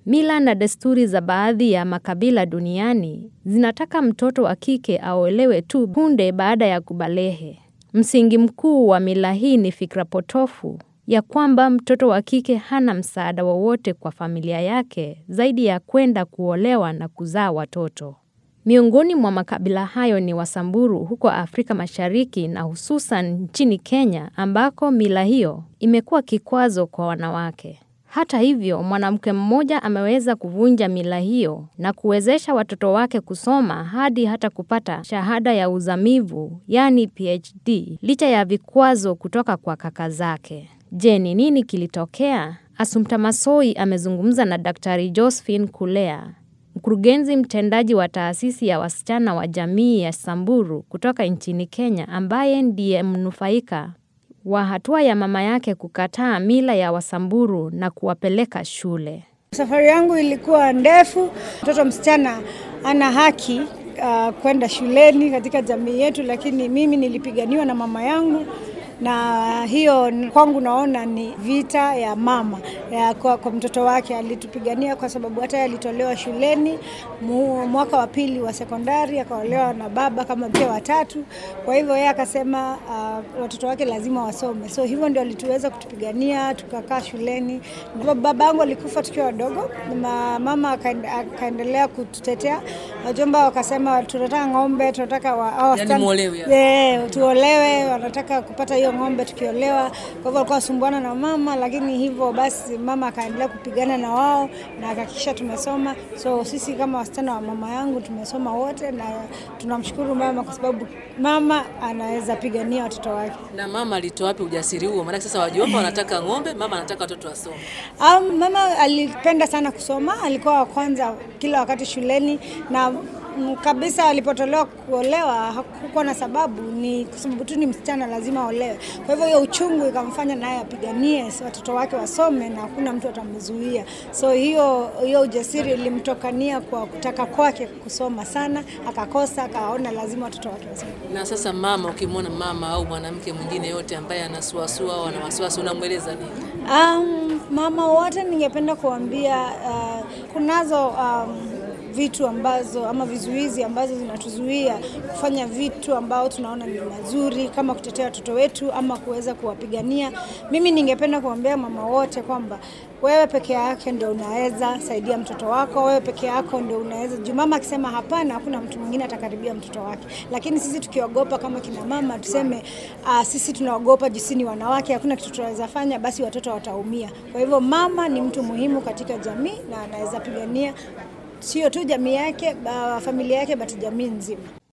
Mila na desturi za baadhi ya makabila duniani zinataka mtoto wa kike aolewe tu punde baada ya kubalehe. Msingi mkuu wa mila hii ni fikra potofu ya kwamba mtoto wa kike hana msaada wowote kwa familia yake zaidi ya kwenda kuolewa na kuzaa watoto. Miongoni mwa makabila hayo ni Wasamburu huko Afrika Mashariki na hususan nchini Kenya ambako mila hiyo imekuwa kikwazo kwa wanawake. Hata hivyo, mwanamke mmoja ameweza kuvunja mila hiyo na kuwezesha watoto wake kusoma hadi hata kupata shahada ya uzamivu, yani PhD, licha ya vikwazo kutoka kwa kaka zake. Je, ni nini kilitokea? Assumpta Massoi amezungumza na Daktari Josephine Kulea, mkurugenzi mtendaji wa taasisi ya wasichana wa jamii ya Samburu kutoka nchini Kenya, ambaye ndiye mnufaika wa hatua ya mama yake kukataa mila ya Wasamburu na kuwapeleka shule. Safari yangu ilikuwa ndefu. Mtoto msichana ana haki uh, kwenda shuleni katika jamii yetu, lakini mimi nilipiganiwa na mama yangu na hiyo kwangu naona ni vita ya mama ya kwa, kwa mtoto wake. Alitupigania kwa sababu hata alitolewa shuleni mu, mwaka wa pili wa sekondari, akaolewa na baba kama mke wa tatu. Kwa hivyo yeye akasema uh, watoto wake lazima wasome, so hivyo ndio alituweza kutupigania tukakaa shuleni. Baba yangu alikufa tukiwa wadogo, na mama akaendelea kututetea. Wajomba wakasema tunataka ng'ombe, tunataka wa, yani muolewe, yeah, tuolewe, wanataka kupata hiyo ng'ombe tukiolewa. Kwa hivyo walikuwa wasumbuana na mama, lakini hivyo basi mama akaendelea kupigana na wao na akahakikisha tumesoma. So sisi kama wasichana wa mama yangu tumesoma wote, na tunamshukuru mama kwa sababu mama anaweza pigania watoto wake. Na mama alitoa wapi ujasiri huo? Maana sasa wajomba wanataka ng'ombe, mama anataka watoto wasome. Um, mama alipenda sana kusoma, alikuwa wa kwanza kila wakati shuleni na kabisa alipotolewa kuolewa hakukuwa na sababu, ni kwa sababu tu ni msichana lazima aolewe. Kwa hivyo hiyo uchungu ikamfanya naye apiganie watoto wake wasome na hakuna mtu atamzuia. So hiyo hiyo ujasiri ilimtokania kwa kutaka kwake kusoma sana, akakosa, akaona lazima watoto wake wasome. Na sasa mama, ukimwona mama au mwanamke mwingine yote ambaye anasuasua au ana wasiwasi, unamweleza nini? Um, mama wote ningependa kuambia uh, kunazo um, vitu ambazo ama vizuizi ambazo zinatuzuia kufanya vitu ambao tunaona ni mazuri kama kutetea watoto wetu ama kuweza kuwapigania. Mimi ningependa kuambia mama wote kwamba wewe peke yake ndio unaweza saidia mtoto wako, wewe peke yako ndio unaweza juu. Mama akisema hapana, hakuna mtu mwingine atakaribia mtoto wake. Lakini sisi tukiogopa kama kina mama tuseme, uh, sisi tunaogopa jinsi ni wanawake, hakuna kitu tunaweza fanya, basi watoto wataumia. Kwa hivyo mama ni mtu muhimu katika jamii na anaweza pigania sio tu jamii yake, familia yake, bali jamii nzima.